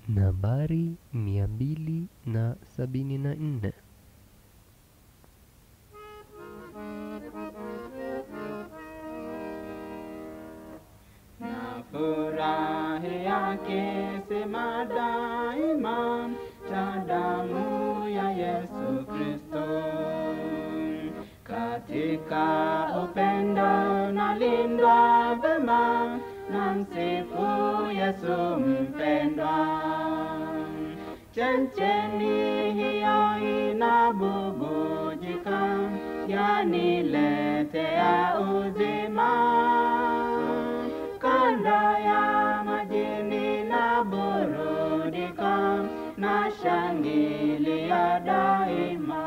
nambari mia mbili na sabini na nne. na furahi akisema daima cha damu ya Yesu Kristo. Katika upendo nalindwa vema na msifu Yesu mpendwa. Chemchemi hiyo inabubujika yaniletea uzima kando ya majini na burudika na shangilia daima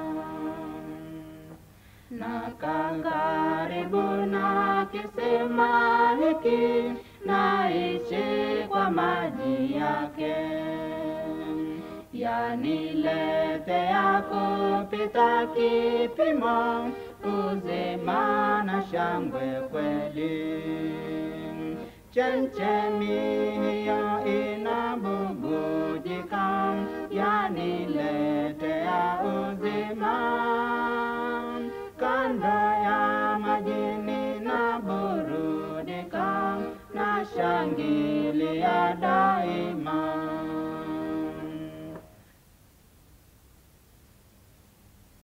na karibu na kisima hiki naishi kwa maji yake yaniletea kupita kipimo uzima na shangwe kweli chemchemi hiyo inabubujika yaniletea uzima kando ya majini na burudika na shangilia da